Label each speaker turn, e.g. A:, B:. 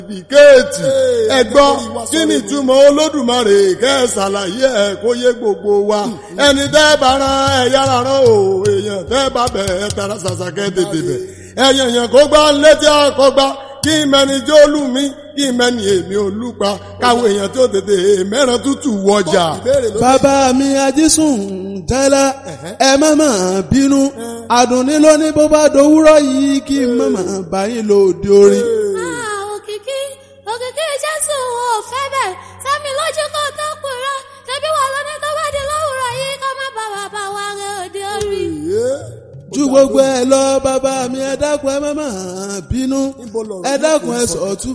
A: bìkéètì ẹ̀gbọ́n kí ni ìtumọ̀ olódùmarè kẹ́ ẹ ṣàlàyé ẹ̀ kó yé gbogbo wa ẹni tẹ́ bá rán ẹ̀yà rán o èèyàn tẹ́ bá bẹ̀ ẹ̀ tara ṣàṣàkẹ́ tètè bẹ̀ ẹ̀yàn yẹn kó gbá létí àkọ́gbá kí mẹni tí ó lù mí kí mẹni èmi ò lù pa káwọn èèyàn tó tètè mẹ́ràn tútù wọjà.
B: bàbá mi ajísùn tẹ́lẹ̀ ẹ má mà bínú àdùnní ló ní bó bá dowúrọ̀ yìí kí n má mà bá yín lòdì orin.
C: òkìkí òkìkí jésù ò fẹ́ bẹ̀ sẹ́mi lójú kó tó purọ́ ṣebí wà lóní tó bá di lówùrọ̀ yìí kó má bá bàbá wa rẹ òde orí.
B: ju gbogbo ẹ lọ bàbá mi ẹ dákun ẹ má mà bínú ẹ dákun ẹ sọ̀tún